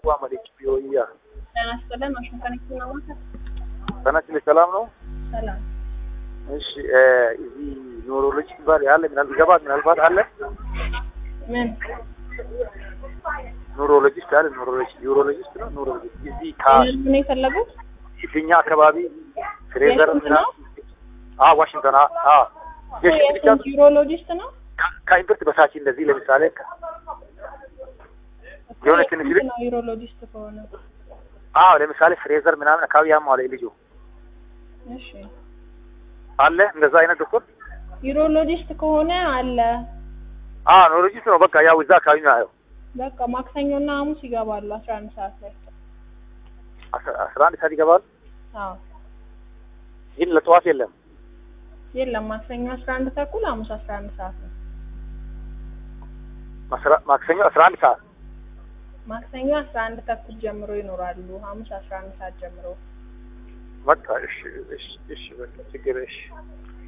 መለች ቢሆያ ጤና ይስጥልን። ዋሽንግተን ዲሲ ነው ማለት ተናችን ሰላም ነው። ሰላም። እሺ እዚህ ኒውሮሎጂ ባል ያለ ምናልባት ይገባል ምናልባት አለ ምን ኒውሮሎጂስት አለ ኒውሮሎጂ ኒውሮሎጂስት ነው ኒውሮሎጂስት እዚህ ካ ምንም ነው የፈለጉት? የትኛ አካባቢ ፍሬዘር የት ምናምን ነው? አ ዋሽንግተን አ አ የሽንት ብቻ የስንት ዩሮሎጂስት ነው? ከ- ከኢምፕርት በታች እንደዚህ ለምሳሌ ከ- የሆነ ትንሽ የስንት ልጅ- ነው ዩሮሎጂስት ከሆነ? አዎ ለምሳሌ ፍሬዘር ምናምን አካባቢ ያማለ ልጁ እሺ አለ እንደዛ አይነት ዶክተር ዩሮሎጂስት ከሆነ አለ። አ ኒውሮሎጂስት ነው በቃ ያው እዛ አካባቢ ነው ያው በቃ ማክሰኞና ሐሙስ ይገባሉ አስራ አንድ ሰዓት ላይ። አስራ አስራ አንድ ሰዓት ይገባል አዎ ግን ለጠዋት የለም የለም ማክሰኞ አስራ አንድ ተኩል ሐሙስ አስራ አንድ ሰዓት ነው። ማስራ- ማክሰኞ አስራ አንድ ሰዓት ማክሰኞ አስራ አንድ ተኩል ጀምሮ ይኖራሉ። ሐሙስ አስራ አንድ ሰዓት ጀምሮ በቃ እሺ እሺ እሺ በቃ ችግር እሺ